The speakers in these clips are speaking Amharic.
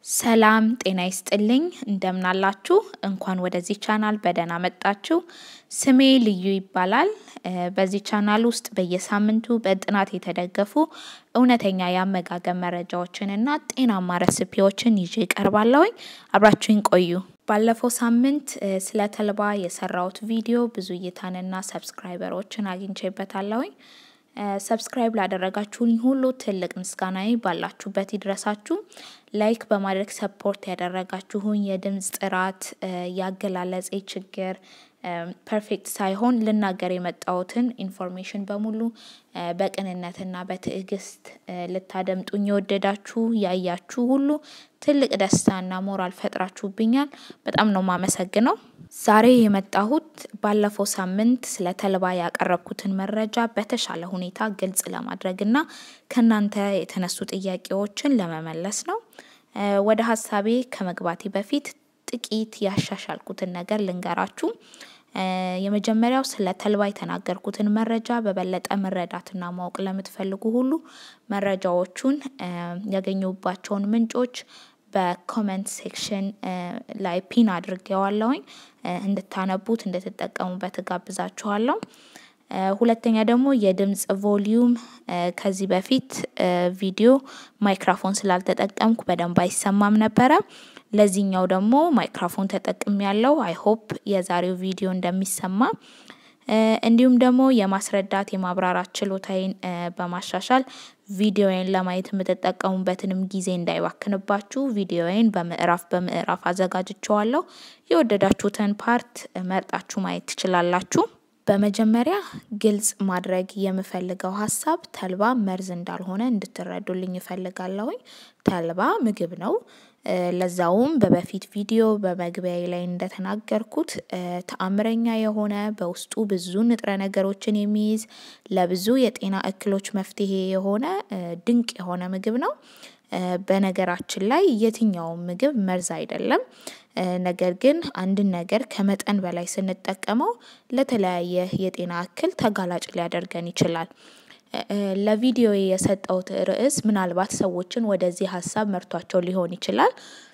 ሰላም ጤና ይስጥልኝ እንደምናላችሁ እንኳን ወደዚህ ቻናል በደህና መጣችሁ። ስሜ ልዩ ይባላል። በዚህ ቻናል ውስጥ በየሳምንቱ በጥናት የተደገፉ እውነተኛ የአመጋገብ መረጃዎችን እና ጤናማ ረሲፒዎችን ይዤ እቀርባለሁኝ። አብራችሁኝ ቆዩ። ባለፈው ሳምንት ስለ ተልባ የሰራሁት ቪዲዮ ብዙ እይታንና ሰብስክራይበሮችን አግኝቼበታለሁኝ። ሰብስክራይብ ላደረጋችሁኝ ሁሉ ትልቅ ምስጋናዬ ባላችሁበት ይድረሳችሁ። ላይክ በማድረግ ሰፖርት ያደረጋችሁኝ የድምፅ ጥራት፣ ያገላለጼ ችግር ፐርፌክት ሳይሆን ልናገር የመጣሁትን ኢንፎርሜሽን በሙሉ በቅንነትና በትዕግስት ልታደምጡኝ የወደዳችሁ ያያችሁ ሁሉ ትልቅ ደስታና ሞራል ፈጥራችሁብኛል። በጣም ነው ማመሰግነው። ዛሬ የመጣሁት ባለፈው ሳምንት ስለ ተልባ ያቀረብኩትን መረጃ በተሻለ ሁኔታ ግልጽ ለማድረግና ከእናንተ የተነሱ ጥያቄዎችን ለመመለስ ነው። ወደ ሀሳቤ ከመግባቴ በፊት ጥቂት ያሻሻልኩትን ነገር ልንገራችሁ። የመጀመሪያው ስለ ተልባ የተናገርኩትን መረጃ በበለጠ መረዳትና ማወቅ ለምትፈልጉ ሁሉ መረጃዎቹን ያገኙባቸውን ምንጮች በኮመንት ሴክሽን ላይ ፒን አድርጌዋለሁኝ። እንድታነቡት እንድትጠቀሙበት እጋብዛችኋለሁ። ሁለተኛ ደግሞ የድምጽ ቮሊዩም ከዚህ በፊት ቪዲዮ ማይክራፎን ስላልተጠቀምኩ በደንብ አይሰማም ነበረ። ለዚህኛው ደግሞ ማይክራፎን ተጠቅም ያለው አይ ሆፕ የዛሬው ቪዲዮ እንደሚሰማ እንዲሁም ደግሞ የማስረዳት የማብራራት ችሎታዬን በማሻሻል ቪዲዮዬን ለማየት የምትጠቀሙበትንም ጊዜ እንዳይባክንባችሁ ቪዲዮዬን በምዕራፍ በምዕራፍ አዘጋጅቸዋለሁ። የወደዳችሁትን ፓርት መርጣችሁ ማየት ትችላላችሁ። በመጀመሪያ ግልጽ ማድረግ የምፈልገው ሀሳብ ተልባ መርዝ እንዳልሆነ እንድትረዱልኝ እፈልጋለሁኝ። ተልባ ምግብ ነው። ለዛውም በበፊት ቪዲዮ በመግቢያ ላይ እንደተናገርኩት ተአምረኛ የሆነ በውስጡ ብዙ ንጥረ ነገሮችን የሚይዝ ለብዙ የጤና እክሎች መፍትሄ የሆነ ድንቅ የሆነ ምግብ ነው። በነገራችን ላይ የትኛውም ምግብ መርዝ አይደለም። ነገር ግን አንድን ነገር ከመጠን በላይ ስንጠቀመው ለተለያየ የጤና እክል ተጋላጭ ሊያደርገን ይችላል። ለቪዲዮ የሰጠውት ርዕስ ምናልባት ሰዎችን ወደዚህ ሀሳብ መርቷቸው ሊሆን ይችላል።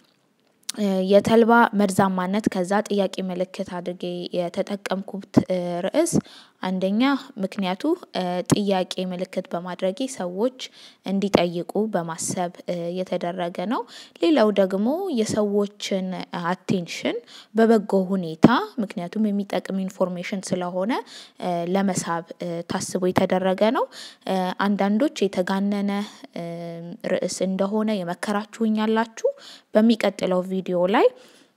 የተልባ መርዛማነት ከዛ ጥያቄ ምልክት አድርጌ የተጠቀምኩት ርዕስ አንደኛ ምክንያቱ ጥያቄ ምልክት በማድረጌ ሰዎች እንዲጠይቁ በማሰብ የተደረገ ነው። ሌላው ደግሞ የሰዎችን አቴንሽን በበጎ ሁኔታ ምክንያቱም የሚጠቅም ኢንፎርሜሽን ስለሆነ ለመሳብ ታስቦ የተደረገ ነው። አንዳንዶች የተጋነነ ርዕስ እንደሆነ የመከራችሁኝ ያላችሁ በሚቀጥለው ቪዲዮ ላይ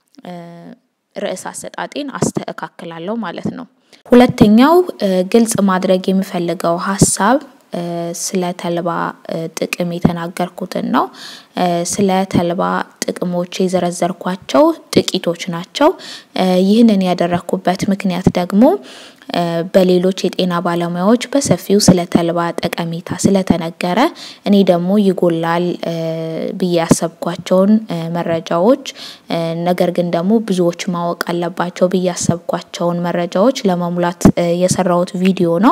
ርዕስ አሰጣጤን አስተካክላለሁ ማለት ነው። ሁለተኛው ግልጽ ማድረግ የምፈልገው ሀሳብ ስለ ተልባ ጥቅም የተናገርኩትን ነው። ስለ ተልባ ጥቅሞች የዘረዘርኳቸው ጥቂቶች ናቸው። ይህንን ያደረኩበት ምክንያት ደግሞ በሌሎች የጤና ባለሙያዎች በሰፊው ስለ ተልባ ጠቀሜታ ስለተነገረ እኔ ደግሞ ይጎላል ብዬ ያሰብኳቸውን መረጃዎች ነገር ግን ደግሞ ብዙዎች ማወቅ አለባቸው ብዬ ያሰብኳቸውን መረጃዎች ለመሙላት የሰራሁት ቪዲዮ ነው።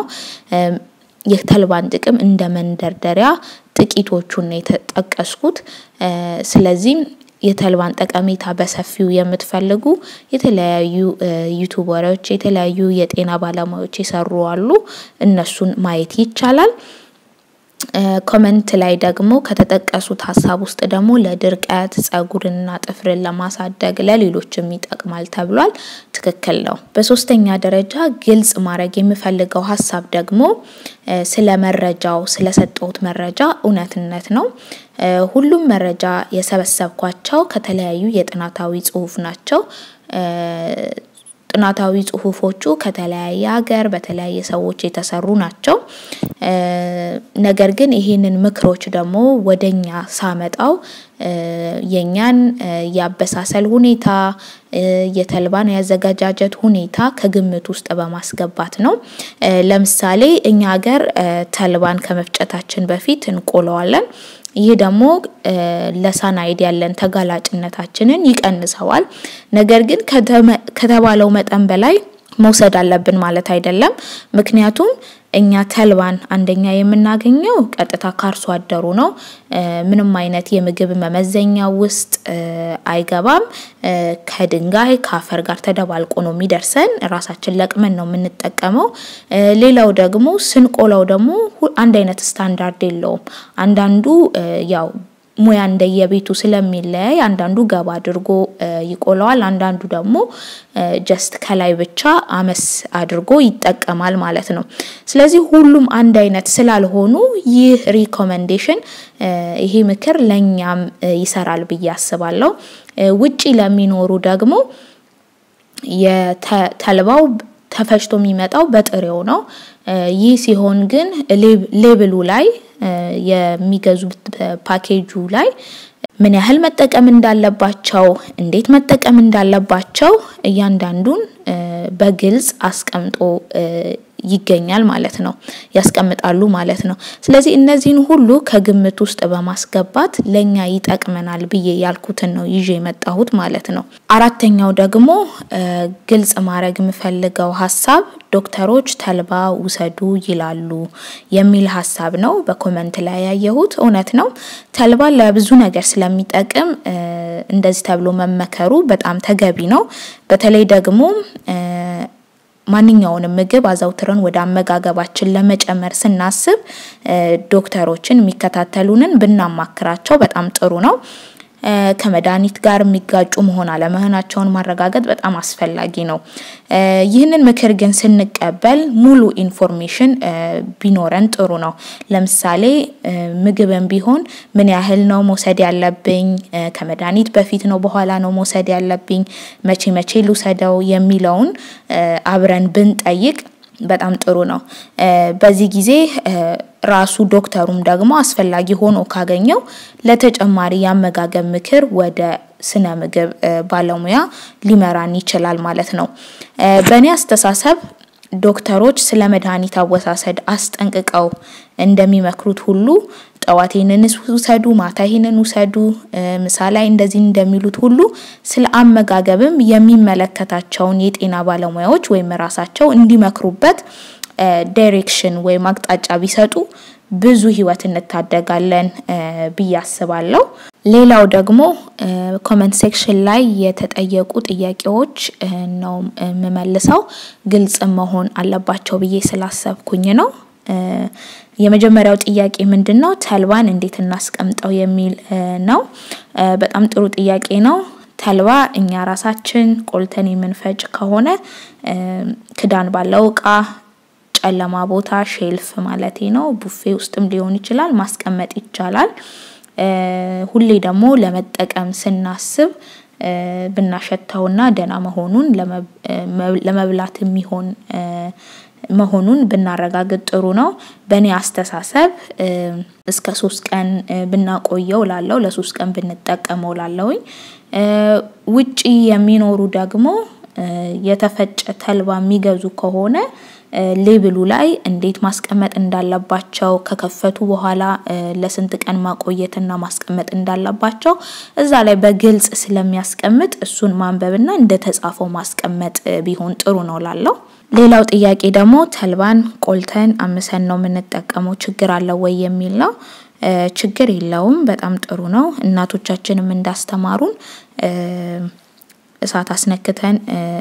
የተልባን ጥቅም እንደ መንደርደሪያ ጥቂቶቹን ነው የተጠቀስኩት። ስለዚህም የተልባን ጠቀሜታ በሰፊው የምትፈልጉ የተለያዩ ዩቱበሮች የተለያዩ የጤና ባለሙያዎች የሰሩ አሉ። እነሱን ማየት ይቻላል። ኮመንት ላይ ደግሞ ከተጠቀሱት ሀሳብ ውስጥ ደግሞ ለድርቀት ጸጉርንና ጥፍርን ለማሳደግ ለሌሎችም ይጠቅማል ተብሏል። ትክክል ነው። በሶስተኛ ደረጃ ግልጽ ማድረግ የምፈልገው ሀሳብ ደግሞ ስለ መረጃው ስለሰጠሁት መረጃ እውነትነት ነው። ሁሉም መረጃ የሰበሰብኳቸው ከተለያዩ የጥናታዊ ጽሁፍ ናቸው። ጥናታዊ ጽሁፎቹ ከተለያየ ሀገር በተለያየ ሰዎች የተሰሩ ናቸው። ነገር ግን ይሄንን ምክሮች ደግሞ ወደኛ ሳመጣው የኛን የአበሳሰል ሁኔታ የተልባን ያዘገጃጀት ሁኔታ ከግምት ውስጥ በማስገባት ነው። ለምሳሌ እኛ ሀገር ተልባን ከመፍጨታችን በፊት እንቆለዋለን። ይህ ደግሞ ለሳናይድ ያለን ተጋላጭነታችንን ይቀንሰዋል። ነገር ግን ከተባለው መጠን በላይ መውሰድ አለብን ማለት አይደለም። ምክንያቱም እኛ ተልባን አንደኛ የምናገኘው ቀጥታ ካርሶ አደሩ ነው። ምንም አይነት የምግብ መመዘኛ ውስጥ አይገባም። ከድንጋይ ከአፈር ጋር ተደባልቆ ነው የሚደርሰን። ራሳችን ለቅመን ነው የምንጠቀመው። ሌላው ደግሞ ስንቆላው ደግሞ አንድ አይነት ስታንዳርድ የለውም። አንዳንዱ ያው ሙያ እንደየቤቱ ስለሚለያይ አንዳንዱ ገባ አድርጎ ይቆለዋል፣ አንዳንዱ ደግሞ ጀስት ከላይ ብቻ አመስ አድርጎ ይጠቀማል ማለት ነው። ስለዚህ ሁሉም አንድ አይነት ስላልሆኑ ይህ ሪኮመንዴሽን ይሄ ምክር ለእኛም ይሰራል ብዬ አስባለሁ። ውጪ ለሚኖሩ ደግሞ የተልባው ተፈጭቶ የሚመጣው በጥሬው ነው። ይህ ሲሆን ግን ሌብሉ ላይ የሚገዙት ፓኬጁ ላይ ምን ያህል መጠቀም እንዳለባቸው፣ እንዴት መጠቀም እንዳለባቸው እያንዳንዱን በግልጽ አስቀምጦ ይገኛል ማለት ነው፣ ያስቀምጣሉ ማለት ነው። ስለዚህ እነዚህን ሁሉ ከግምት ውስጥ በማስገባት ለኛ ይጠቅመናል ብዬ ያልኩትን ነው ይዤ የመጣሁት ማለት ነው። አራተኛው ደግሞ ግልጽ ማድረግ የምፈልገው ሀሳብ ዶክተሮች ተልባ ውሰዱ ይላሉ የሚል ሀሳብ ነው። በኮመንት ላይ ያየሁት እውነት ነው። ተልባ ለብዙ ነገር ስለሚጠቅም እንደዚህ ተብሎ መመከሩ በጣም ተገቢ ነው። በተለይ ደግሞ ማንኛውንም ምግብ አዘውትረን ወደ አመጋገባችን ለመጨመር ስናስብ ዶክተሮችን የሚከታተሉንን ብናማክራቸው በጣም ጥሩ ነው። ከመድኃኒት ጋር የሚጋጩ መሆን አለመሆናቸውን ማረጋገጥ በጣም አስፈላጊ ነው። ይህንን ምክር ግን ስንቀበል ሙሉ ኢንፎርሜሽን ቢኖረን ጥሩ ነው። ለምሳሌ ምግብን ቢሆን ምን ያህል ነው መውሰድ ያለብኝ፣ ከመድኃኒት በፊት ነው በኋላ ነው መውሰድ ያለብኝ፣ መቼ መቼ ልውሰደው የሚለውን አብረን ብንጠይቅ በጣም ጥሩ ነው። በዚህ ጊዜ ራሱ ዶክተሩም ደግሞ አስፈላጊ ሆኖ ካገኘው ለተጨማሪ የአመጋገብ ምክር ወደ ስነ ምግብ ባለሙያ ሊመራን ይችላል ማለት ነው። በእኔ አስተሳሰብ ዶክተሮች ስለ መድኃኒት አወሳሰድ አስጠንቅቀው እንደሚመክሩት ሁሉ ጠዋት ይህንን ውሰዱ፣ ማታ ይህንን ውሰዱ፣ ምሳ ላይ እንደዚህ እንደሚሉት ሁሉ ስለ አመጋገብም የሚመለከታቸውን የጤና ባለሙያዎች ወይም ራሳቸው እንዲመክሩበት ዳይሬክሽን ወይም አቅጣጫ ቢሰጡ ብዙ ህይወት እንታደጋለን ብዬ አስባለሁ። ሌላው ደግሞ ኮመንት ሴክሽን ላይ የተጠየቁ ጥያቄዎች ነው የምመልሰው። ግልጽ መሆን አለባቸው ብዬ ስላሰብኩኝ ነው። የመጀመሪያው ጥያቄ ምንድን ነው? ተልባን እንዴት እናስቀምጠው የሚል ነው። በጣም ጥሩ ጥያቄ ነው። ተልባ እኛ ራሳችን ቆልተን የምንፈጭ ከሆነ ክዳን ባለው እቃ ጨለማ ቦታ ሼልፍ ማለቴ ነው፣ ቡፌ ውስጥም ሊሆን ይችላል ማስቀመጥ ይቻላል። ሁሌ ደግሞ ለመጠቀም ስናስብ ብናሸተውና ደህና መሆኑን ለመብላት የሚሆን መሆኑን ብናረጋግጥ ጥሩ ነው። በእኔ አስተሳሰብ እስከ ሶስት ቀን ብናቆየው ላለው ለሶስት ቀን ብንጠቀመው ላለውኝ። ውጪ የሚኖሩ ደግሞ የተፈጨ ተልባ የሚገዙ ከሆነ ሌብሉ ላይ እንዴት ማስቀመጥ እንዳለባቸው ከከፈቱ በኋላ ለስንት ቀን ማቆየትና ማስቀመጥ እንዳለባቸው እዛ ላይ በግልጽ ስለሚያስቀምጥ እሱን ማንበብና እንደተጻፈው ማስቀመጥ ቢሆን ጥሩ ነው ላለው። ሌላው ጥያቄ ደግሞ ተልባን ቆልተን አምሰን ነው የምንጠቀመው ችግር አለው ወይ የሚል ነው። ችግር የለውም። በጣም ጥሩ ነው። እናቶቻችንም እንዳስተማሩን እሳት አስነክተን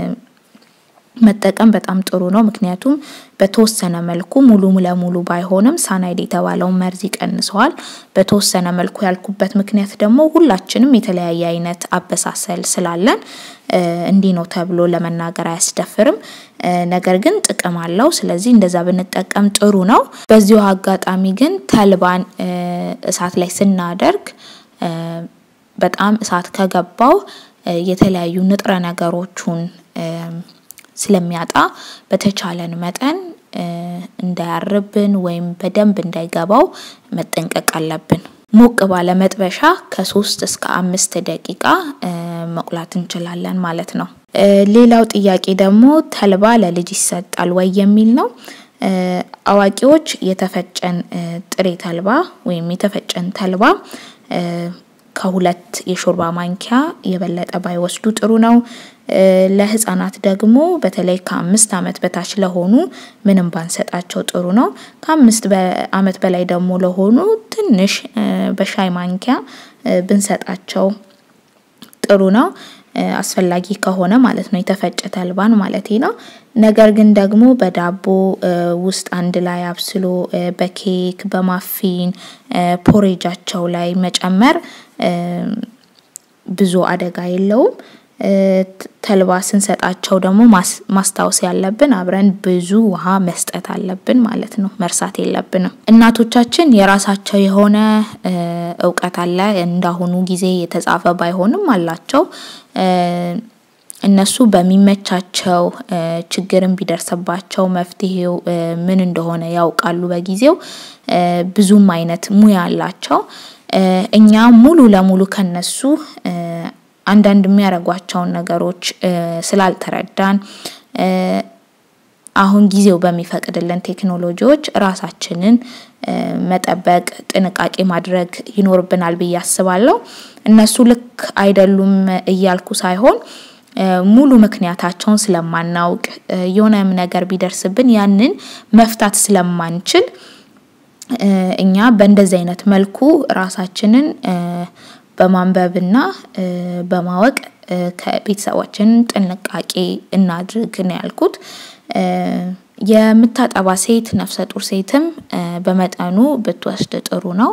መጠቀም በጣም ጥሩ ነው። ምክንያቱም በተወሰነ መልኩ ሙሉ ለሙሉ ባይሆንም ሳናይድ የተባለውን መርዝ ይቀንሰዋል። በተወሰነ መልኩ ያልኩበት ምክንያት ደግሞ ሁላችንም የተለያየ አይነት አበሳሰል ስላለን እንዲህ ነው ተብሎ ለመናገር አያስደፍርም። ነገር ግን ጥቅም አለው። ስለዚህ እንደዛ ብንጠቀም ጥሩ ነው። በዚሁ አጋጣሚ ግን ተልባን እሳት ላይ ስናደርግ በጣም እሳት ከገባው የተለያዩ ንጥረ ነገሮቹን ስለሚያጣ በተቻለን መጠን እንዳያርብን ወይም በደንብ እንዳይገባው መጠንቀቅ አለብን። ሞቅ ባለ መጥበሻ ከሶስት እስከ አምስት ደቂቃ መቁላት እንችላለን ማለት ነው። ሌላው ጥያቄ ደግሞ ተልባ ለልጅ ይሰጣል ወይ የሚል ነው። አዋቂዎች የተፈጨን ጥሬ ተልባ ወይም የተፈጨን ተልባ ከሁለት የሾርባ ማንኪያ የበለጠ ባይወስዱ ጥሩ ነው። ለህፃናት ደግሞ በተለይ ከአምስት ዓመት በታች ለሆኑ ምንም ባንሰጣቸው ጥሩ ነው። ከአምስት ዓመት በላይ ደግሞ ለሆኑ ትንሽ በሻይ ማንኪያ ብንሰጣቸው ጥሩ ነው። አስፈላጊ ከሆነ ማለት ነው የተፈጨ ተልባን ማለቴ ነው። ነገር ግን ደግሞ በዳቦ ውስጥ አንድ ላይ አብስሎ በኬክ በማፊን ፖሬጃቸው ላይ መጨመር ብዙ አደጋ የለውም። ተልባ ስንሰጣቸው ደግሞ ማስታወስ ያለብን አብረን ብዙ ውሃ መስጠት አለብን ማለት ነው። መርሳት የለብንም። እናቶቻችን የራሳቸው የሆነ እውቀት አለ እንዳሁኑ ጊዜ የተጻፈ ባይሆንም አላቸው። እነሱ በሚመቻቸው ችግርም ቢደርስባቸው መፍትሄው ምን እንደሆነ ያውቃሉ በጊዜው ብዙም አይነት ሙያ አላቸው። እኛ ሙሉ ለሙሉ ከነሱ አንዳንድ የሚያደርጓቸውን ነገሮች ስላልተረዳን አሁን ጊዜው በሚፈቅድልን ቴክኖሎጂዎች ራሳችንን መጠበቅ ጥንቃቄ ማድረግ ይኖርብናል ብዬ አስባለሁ። እነሱ ልክ አይደሉም እያልኩ ሳይሆን ሙሉ ምክንያታቸውን ስለማናውቅ የሆነም ነገር ቢደርስብን ያንን መፍታት ስለማንችል እኛ በእንደዚህ አይነት መልኩ ራሳችንን በማንበብና በማወቅ ከቤተሰባችን ጥንቃቄ እናድርግ ነው ያልኩት። የምታጠባ ሴት ነፍሰ ጡር ሴትም በመጠኑ ብትወስድ ጥሩ ነው።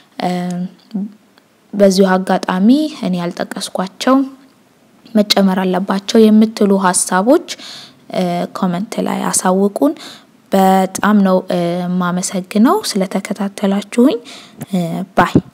በዚሁ አጋጣሚ እኔ ያልጠቀስኳቸው መጨመር አለባቸው የምትሉ ሀሳቦች ኮመንት ላይ አሳውቁን። በጣም ነው የማመሰግነው ስለተከታተላችሁኝ ባይ